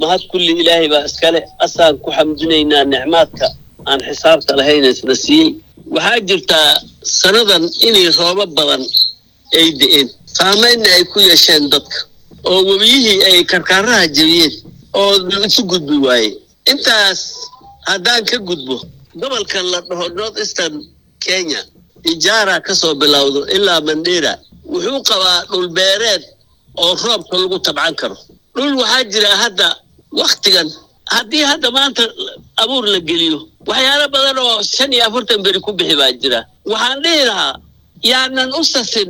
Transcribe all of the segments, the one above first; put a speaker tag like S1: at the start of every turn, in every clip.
S1: mahad kulli ilaahay baa iskale asaan ku xamdinaynaa nicmaadka aan xisaabta lahayn isna siiyey waxaa jirtaa sannadan inay roobo badan ay de'een saamaynna ay ku yeesheen dadka oo webiyihii ay karkaaraha jebiyeen oo isu gudbi waaye intaas haddaan ka gudbo gobolka la dhaho north eastern kenya ijaara ka soo bilowdo ilaa mandera wuxuu qabaa dhulbeereed oo roobka lagu tabcan karo dhul waxaa jira hadda wakhtigan haddii hadda maanta abuur la geliyo waxyaalo badan oo shan iyo afartan beri ku bixi baa jira waxaan dhihi lahaa yaanan u sasin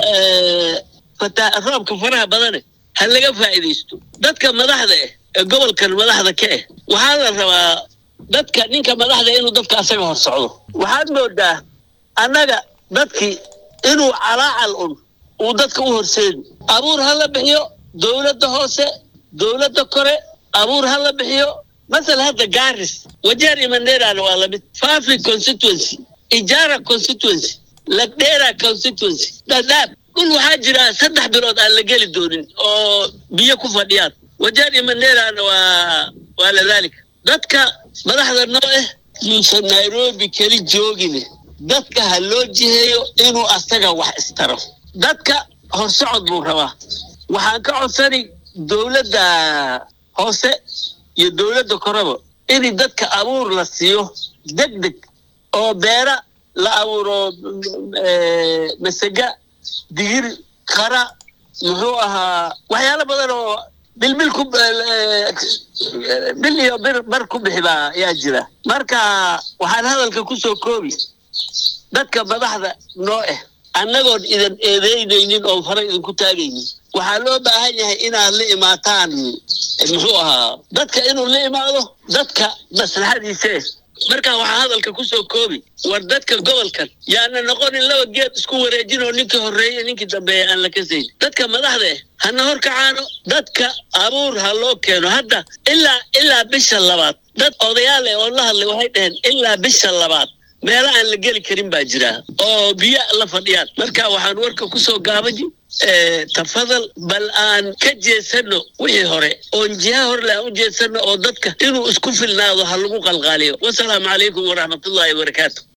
S1: roobka faraha badane ha laga faa'iidaysto dadka madaxda ah ee gobolkan madaxda ka ah waxaa la rabaa dadka ninka madaxda inuu dadka asaga hor socdo waxaad moodaa annaga dadkii inuu calaacal un uu dadka u horseedi abuur ha la bixiyo dowladda hoose dowladda kore abuur ha la bixiyo masala hadda garis wajeer iyo manderana waa lamid fafi constituency ijara constituency lagdera constituency dadaab dhul waxaa jira saddex bilood aan la geli doonin oo biyo ku fadhiyaan wajeer iyo manderana waa waa ladaalika dadka madaxda noo ah yuusan nairobi keli joogine dadka ha loo jiheeyo inuu asaga wax istaro dadka horsocod buu rabaa waxaan ka codsani dowladda hoose iyo dowladda koreba in dadka abuur la siiyo deg deg oo beera la abuuro masega digir qara muxuu ahaa waxyaalo badan oo bilbil ku bil iyo bir bar ku bixi baa ayaa jira marka waxaan hadalka ku soo koobi dadka madaxda noo ah annagoon idan eedeynaynin oo fara idinku taagaynin waxaa loo baahan yahay inaad la imaataan muxuu ahaa dadka inuu la imaado dadka maslaxadiise marka waxaa hadalka ku soo koobi war dadka gobolkan yaana noqonin laba geed isku wareejin oo ninkii horreeye ninkii dambeeya aan la kasayn dadka madaxda eh hana hor kacaano dadka abuur ha loo keeno hadda ilaa ilaa bisha labaad dad odayaal eh oo la hadlay waxay dhaheen ilaa bisha labaad meelo aan la geli karin baa jira oo biyo la fadhiyaan marka waxaan warka ku soo gaabaji tafadal bal aan ka jeesano wixii hore oon jiha hore le aan u jeesano oo dadka inuu isku filnaado ha lagu qalqaaliyo wasalaamu calaykum waraxmatullaahi wabarakaatu